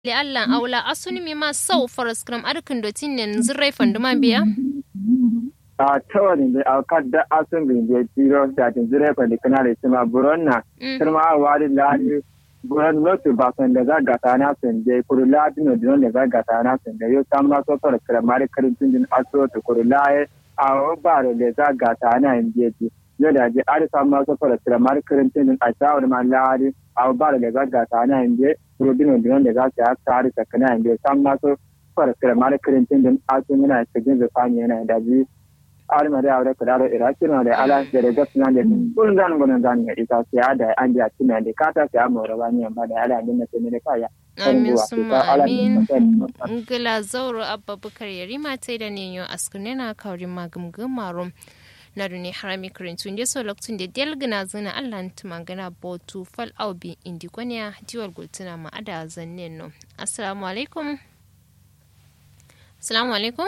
le Allah aula asuni mi ma sau faras kram arkin dotin ne zirrai fanduma biya a tawani da a kadda asun bin da tiro da tin zirrai fandi kana da sima buronna kuma a wari ladi buran lotu ba san da zaga ta na san da kuru ladi no dinon da zaga ta na san da yo samma so fara kramari karin tin aso to kuru laye a ba da zaga ta na injeji yo da je ari samma so fara kramari karin tin a shawar ma ladi a ba da zaga ta na injeji rodino dinon da za su ya tsari tsakanin yanzu sam na so fara kira mara kirintin din asun yana cikin zafani yana da ji alima da aure kada da iraki na da ala da daga suna da kun zan gudun zan ga ita sai da an ji a cikin da kata sai amma rawa ne ba da ala din na sai ne kaya amin summa amin ngila zauro abba bukar yarima tai da ne yo askune na kaurin magumgumarum na duni harami kirintu ndi so lokacin da delgina zina allah ta magana botu fal aubi indi kwaniya diwar gultuna ma ada zanne no assalamu alaikum assalamu alaikum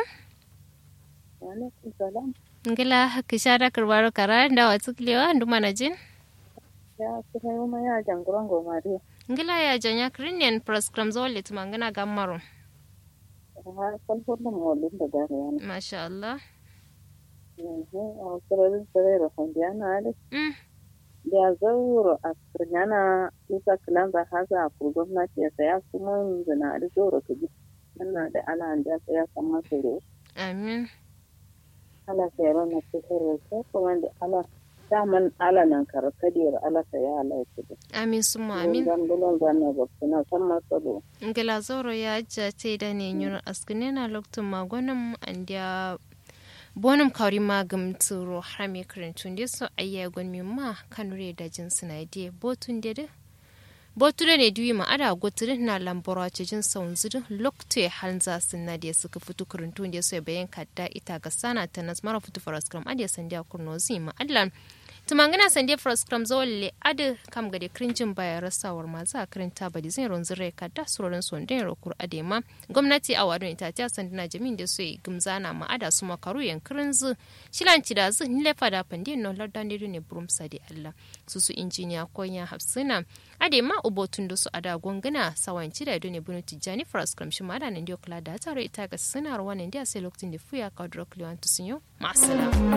ngila kishara karbaro kara da wa tuklewa ndu mana jin ya kuma yi ma ya janguran gomari ngila ya janya kirinyan proskram zawale ta magana gammaro ha kalfur da mawalin da gare yana masha Allah sararin sarari hondiana da da zauro a kirnyana isa kilanza haza a gwamnati ya saya kuma zina da zauro ka ji yana da ala da saya kama tsoro amin ala sayar na cikin rasa kuma da ala daman ala nan karkadiyar ala saya ala ya kudu amin suma amin zan bulon zan na bakkuna san masalo ngila zauro ya jace da ne yun askune na lokacin magonin andiya bonum kawri magam tsoro har me karantun da so ayya gon mi ma kanure da jin suna de botun de de boture ne duyi ma ada goturin na lambora ce jin saun zirin lokte hanza sunna da suka fito karantun da so bayan kadda ita ga sana ta nas mara fito faras kram adiya sandiya kurno zi ma allan tumangana sande faras kram zolle ade kam gade krinjin baya rasawar ma za karinta badi zai ronzin rai kadda surorin sondin rokur ade ma gwamnati a wadon ita ta sandina jamin da soyi gumzana ma ada su makaru yankirin zu shilanci da zu nile fada pandin no lardan ne burum sadi allah su su injiniya konya hafsina ade ma ubotun da su ada gongana sawanci da ne bunu tijjani faras kram shi ma da nan kula da tare ita ga sinar wannan da sai lokacin da fuya ka drok lewan tusinyo ma'asala